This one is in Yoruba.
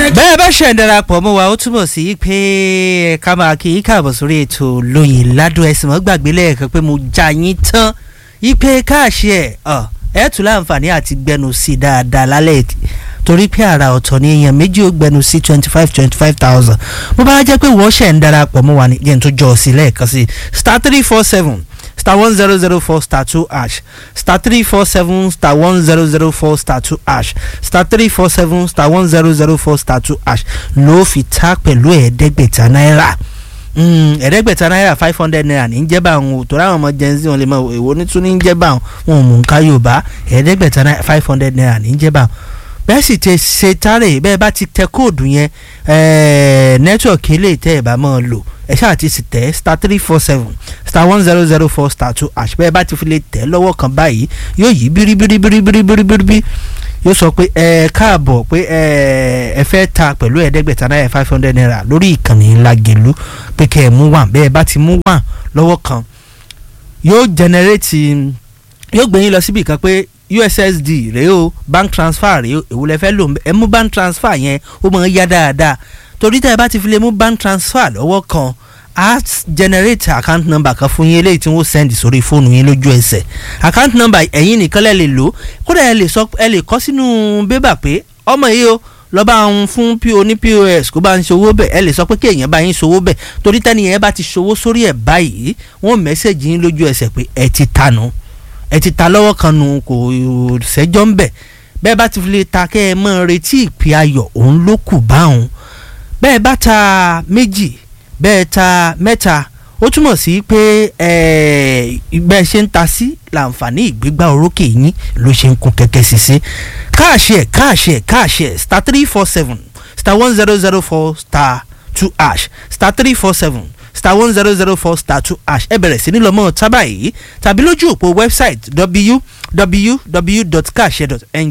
bẹ́ẹ̀ bá ṣe ń darapọ̀ mọ́ wa ó túbọ̀ sí pé ká máa kí í káàbọ̀ sórí ètò lóyìn ládùn ẹ̀sìn mọ́ gbàgbé lẹ́ẹ̀kan pé mo já yín tán ipe káàṣì ẹ̀ ẹ̀ tún láǹfààní àti gbẹnu sí i dáadáa lálẹ́ torí pé àrà ọ̀tọ̀ ni èèyàn méjì ó gbẹnu sí twenty five twenty five thousand bó bá jẹ́ pé wọ́n ṣẹ̀ ń darapọ̀ mọ́ wa ní yẹn tó jọ sí lẹ́ẹ̀kan sí star three four seven star one zero zero four star two ash star three four seven star one zero zero four star two ash star three four seven star one zero zero four star two ash ló fi ta pẹ̀lú ẹ̀ẹ́dẹ́gbẹ̀ta náírà ẹ̀ẹ́dẹ́gbẹ̀ta náírà five hundred naira ní jẹ́ bá àwọn òtò ráwọn ọmọ gen z wọn lè mọ èwo ní tún ní jẹ́ bá àwọn wọn ò mú nǹka yorùbá ẹ̀ẹ́dẹ́gbẹ̀ta náírà five hundred naira ní jẹ́ bá àwọn bẹ́ẹ̀ sì ti ṣe tárẹ̀ bẹ́ẹ̀ bá ti tẹ kóòdù yẹn nẹ́tíwọ̀kì eléyìí tẹ́ ẹ̀ bá máa lò ẹ ṣáà ti sì tẹ̀ star three four seven star one zero zero four star two ash bẹ́ẹ̀ bá ti fi lè tẹ̀ lọ́wọ́ kan báyìí yóò yí bíríbíríbíríbíríbírí yóò sọ pé ẹ káàbọ̀ pé ẹ ẹ fẹ́ ta pẹ̀lú ẹ̀ẹ́dẹ́gbẹ̀ta náírà five hundred naira lórí ìkànnì Lágelú pé kẹ́ ẹ mú wà bẹ́ẹ̀ bá ti mú wà lọ́wọ́ kan yóò generate yóò gbé yín lọ síbi kan pé ussd rèé o bank transfer rèé o èwo lẹ fẹ́ lò ẹ mú bank transfer yẹn ó máa ń yá dáadáa torí tẹ́ ẹ bá ti fi lè mú bank transfer lọ́wọ́ kan á generate account number kan fún yín eléyìí tí wọ́n send sórí fóònù yín lójú ẹsẹ̀ account number ẹ̀yin nìkan lẹ́ lè lò kódà ẹ lè sọ ẹ lè kọ́ sínú bébà pé ọmọ yìí o lọ bá ń fún po ní pos kó bá ń ṣòwò bẹ́ẹ̀ ẹ lè sọ pé kí èèyàn bá yín ṣòwò bẹ́ẹ̀ torí tẹ́ni yẹn bá ti ṣòwò sórí ẹ̀ báyìí wọ́n mẹ́sẹ̀gì yín lójú ẹsẹ̀ pé ẹ ti tanu ẹ ti ta lọ́wọ́ kan nù kò ṣẹ́jọ́ ń bẹ̀ bẹ́ẹ̀ bá ti fi lè ta kẹ́ ẹ mọ́ retí ìpè ayọ̀ òun ló kù báwọn bẹ́ẹ̀ bá ta méjì bẹ́ẹ̀ ta mẹ́ta ó túmọ̀ sí pé bẹ́ẹ̀ ṣe ń ta sí làǹfààní ìgbégbá orókè yín ló ṣe ń kún kẹ́kẹ́ sí sí káàṣì ẹ̀ káàṣì ẹ̀ káàṣì ẹ̀ star three four seven star one zero zero four star two ash star three four seven star one zero zero four star two ash ẹ bẹ̀rẹ̀ sí ní lọ́mọ tábà yìí tàbí lójú òpó wẹ́bsáìtì www.kaase.ng